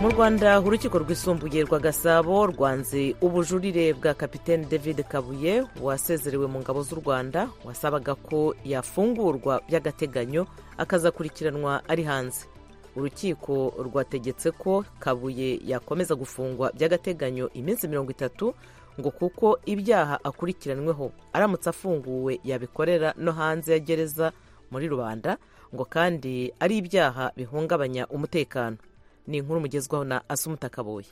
mu rwanda urukiko rwisumbuye rwa gasabo rwanze ubujurire bwa kapitene david kabuye wasezerewe mu ngabo z'u rwanda wasabaga ko yafungurwa by'agateganyo akazakurikiranwa ari hanze urukiko rwategetse ko kabuye yakomeza gufungwa by'agateganyo iminsi mirongo itatu ngo kuko ibyaha akurikiranyweho aramutse afunguwe yabikorera no hanze ya gereza muri rubanda ngo kandi ari ibyaha bihungabanya umutekano ni inkuru mugezwaho na asumutakabuye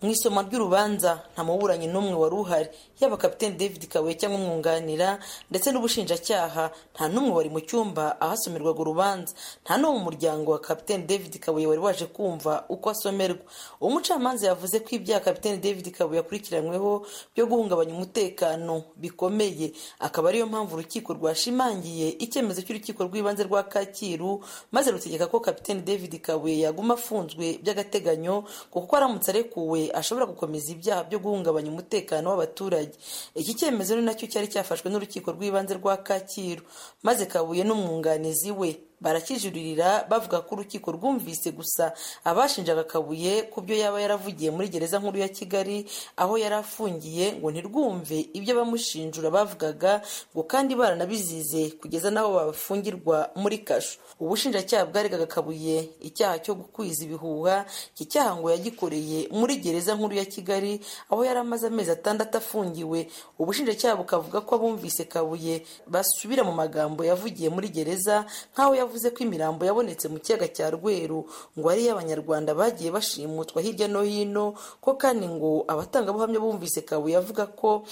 mu isoma ry'urubanza nta muburanyi n'umwe wari uhari yaba kapitene david kabuye cyangwa umwunganira ndetse n'ubushinjacyaha nta n'umwe wari mu cyumba ahasomerwaga urubanza nta n'uwo mu muryango wa kapitene david kabuye wari waje kumva uko asomerwa umucamanza yavuze ko ibyaha kapitene david kabuye akurikiranyweho byo guhungabanya umutekano bikomeye akaba ariyo mpamvu urukiko rwashimangiye icyemezo cy'urukiko rw'ibanze rwa kacyiru maze rutegeka ko kapitene david kabuye yaguma afunzwe by'agateganyo kuko aramutse arekuwe ashobora gukomeza ibyaha byo guhungabanya umutekano w'abaturage iki cyemezo ni nacyo cyari cyafashwe n'urukiko rw'ibanze rwa kacyiru maze kabuye n'umwunganizi we barakijuririra bavuga ko urukiko rwumvise gusa abashinjaga kabuye ku byo yaba yaravugiye muri gereza nkuru ya kigali aho yari afungiye ngo ntirwumve ibyo abamushinjura bavugaga ngo kandi baranabizize kugeza n'aho bafungirwa muri kasho ubushinjacyaha bwaregaga kabuye icyaha cyo gukwiza ibihuha iki cyaha ngo yagikoreye muri gereza nkuru ya kigali aho yari amaze amezi atandatu afungiwe ubushinjacyaha bukavuga ko abumvise kabuye basubira mu magambo yavugiye muri gereza nk'aho yavuze yavuze ko imirambo yabonetse mu kiyaga cya rweru ngo ari iy'abanyarwanda bagiye bashimutwa hirya no hino ko kandi ngo abatangabuhamya bumvise kabuye avuga ko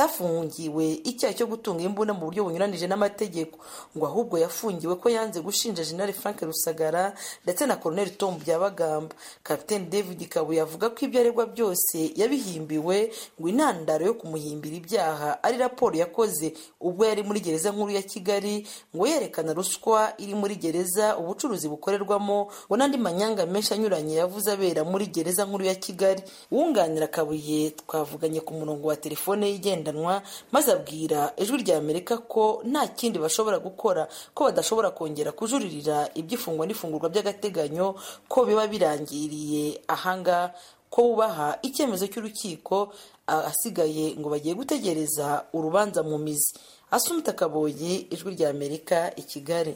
atafungiwe icyaha cyo gutunga imbunda mu buryo bunyuranije n'amategeko ngo ahubwo yafungiwe ko yanze gushinja jenali frank rusagara ndetse na koroneli tom byabagamba kapiteni david kabuye avuga ko ibyo aregwa byose yabihimbiwe ngo intandaro yo kumuhimbira ibyaha ari raporo yakoze ubwo yari muri gereza nkuru ya kigali ngo yerekana ruswa iri muri gereza ubucuruzi bukorerwamo ngo n'andi manyanga menshi anyuranye yavuze abera muri gereza nkuru ya kigali wunganira kabuye twavuganye ku murongo wa telefone igendanwa maze abwira ijwi rya amerika ko nta kindi bashobora gukora ko badashobora kongera kujuririra iby'ifungwa n'ifungurwa by'agateganyo ko biba birangiriye ahanga ko bubaha icyemezo cy'urukiko asigaye ngo bagiye gutegereza urubanza mu mizi asumita kaboyi ijwi rya amerika i kigali